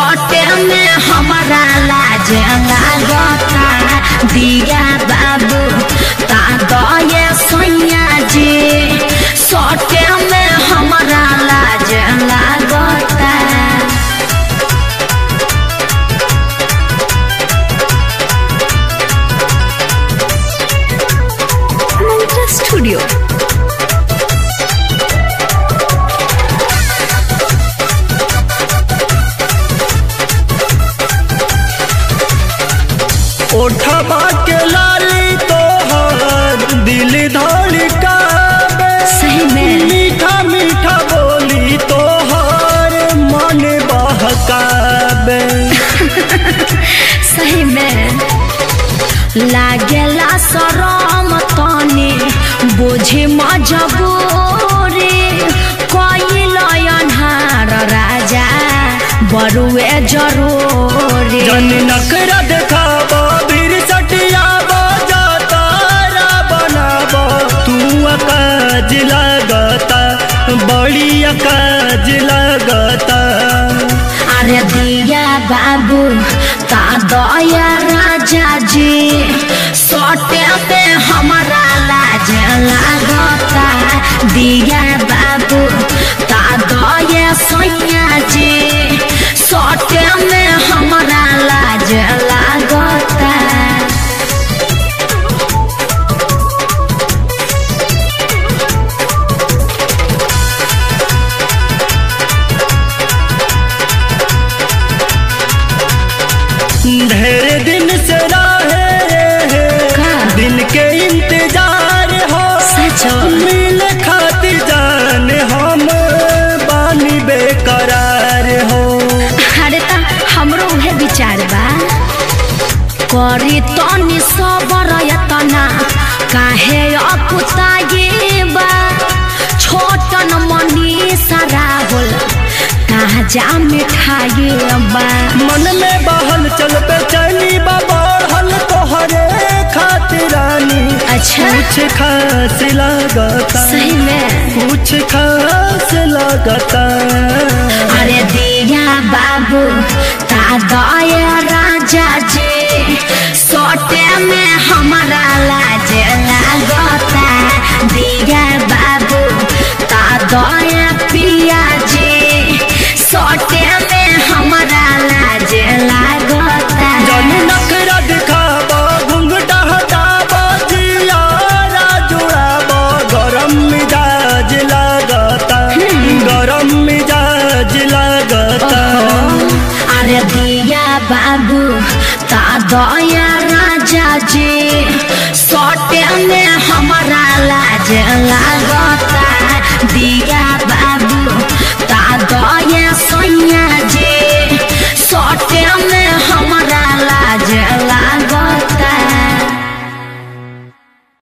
सटे में हमारा लाज लागता दिया बाबू ता दये सैया जी सटे में हमारा लाज लागता Mantra Studio. ओठबा के लाली तोहर दिल धड़कावे सही में। मीठा मीठा बोली तोहर मन बहकावे सही में लागेला शरम तनी बोझे मजबूरी कोई अन्हार राजा बरुए जरूरी जन नखरा देखाबो फिर सटियाबो जातारा बनाबो तू अकाज लगता बड़ी अकाज लगता अरे दिया बाबू ता दया राजा जी सोटे पे हमारा लाज लागता दिया बाबू ता दया सैया जी सोटे में हमारा लाज लागता ढेर दिन से रहे का? दिन के इंतजार हो सचो? मिल खातिर जान हम बानी बेकरार हो अरे ता हमरो उहे विचार बा करी तनी सबर यतना काहे अपुताये बा छोटन मनी सारा होल कहाँ जा मिठाई बा मन में बहल चल पे चली बढ़ल तोहरे खातिरानी अच्छा कुछ खास लगता सही में कुछ खास लगता अरे दिया बाबू ता दया राजा जी सोटे में हमारा लाज लागता दिया बाबू ता दया पिया जी सोटे में हमारा लाज लागता जन नखरा दिखाबो घुंघटा हटाबो जियारा जुड़ाबो गरम मिजाज लगता गरम मिजाज लगता अरे दिया बाबू ता दया